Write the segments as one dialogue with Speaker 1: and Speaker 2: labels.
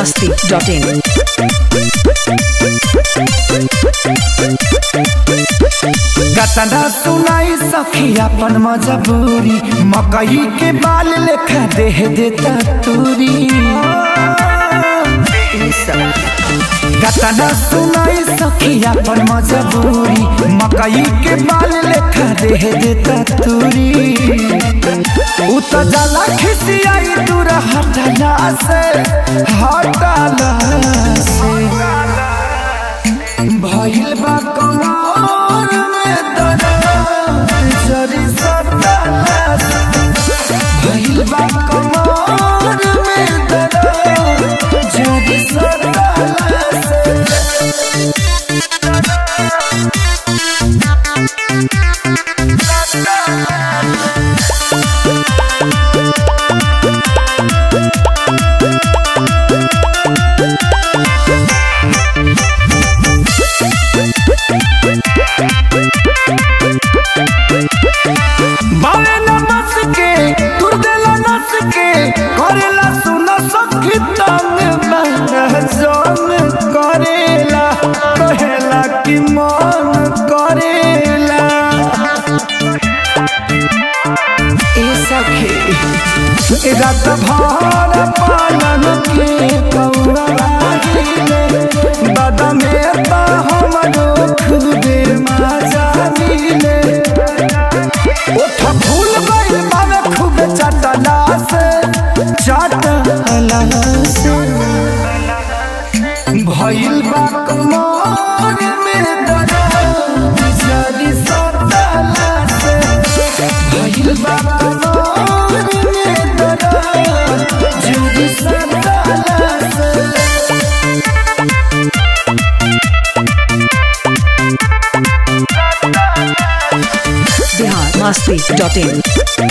Speaker 1: biharmasti.in
Speaker 2: गतना सुनाई सखी अपन मजबूरी मकई के बाल लेखा देह देता तूरी गतना सुनाई सखी अपन मजबूरी मकई के बाल लेखा देह देता तूरी उ त जाला खिसियाई दूर हटला से हटला से भइल बा कमर में दर्द जरी सटला भइल बा कमर में दर्द जरी सटला बावे न बस के तुर देला नस के करेला सुन सखी तंग मन जोन करेला कहेला कि मन करेला ए सखी रात भर पालन के कौड़ा लागिले बदमे बा हमरो खुदे मजा मिले ओठ फूल गइल बावे खूब चटला से चटला से भइल बा कमर में दर्द जरी सटला से भइल बा कमर में दर्द जरी सटला से
Speaker 1: biharmasti.in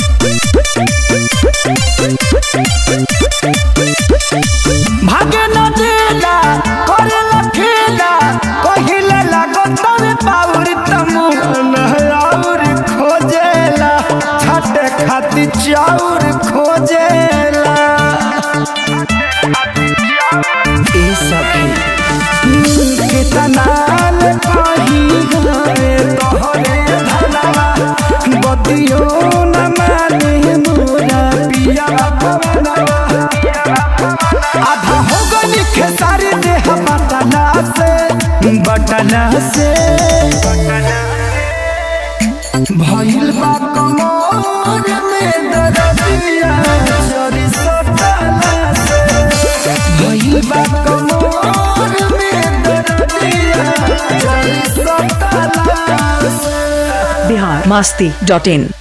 Speaker 2: भागे न देला करेला खेला कहिले लागत रे पाउर तमुन और खोजेला छाटे खाती चाउर खोजेला ए सखी कितना ले कही गए तोहरे धनवा बतियो न माने मोरा पिया पवनवा आधा हो गई खेसारी देह बटना से बटना से भइल बा कमर में दर्दिया चोरी सटला से भइल बा कमर में दर्दिया चोरी सटला से
Speaker 1: biharmasti.in